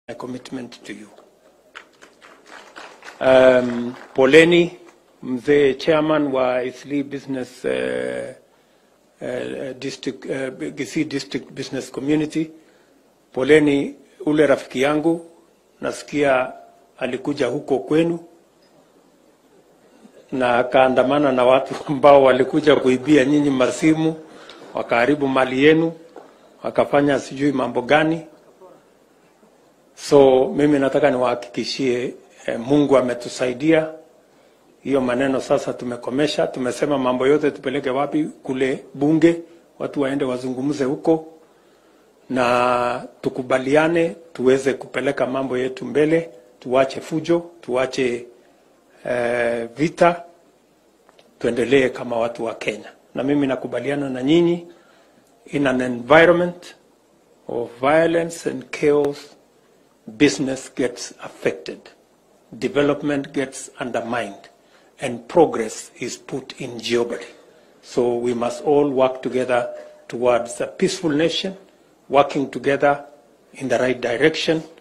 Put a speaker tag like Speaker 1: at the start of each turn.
Speaker 1: my commitment to you. Um, poleni mzee chairman wa Eastleigh Business uh, uh, district, uh, Kisii District Business Community. Poleni ule rafiki yangu, nasikia alikuja huko kwenu na akaandamana na watu ambao walikuja kuibia nyinyi masimu, wakaharibu mali yenu, wakafanya sijui mambo gani. So mimi nataka niwahakikishie eh, Mungu ametusaidia. Hiyo maneno sasa tumekomesha. Tumesema mambo yote tupeleke wapi? Kule bunge, watu waende wazungumze huko na tukubaliane, tuweze kupeleka mambo yetu mbele, tuache fujo, tuache eh, vita, tuendelee kama watu wa Kenya. Na mimi nakubaliana na nyinyi, in an environment of violence and chaos, business gets affected, development gets undermined, and progress is put in jeopardy. So we must all work together towards a peaceful nation, working together in the right direction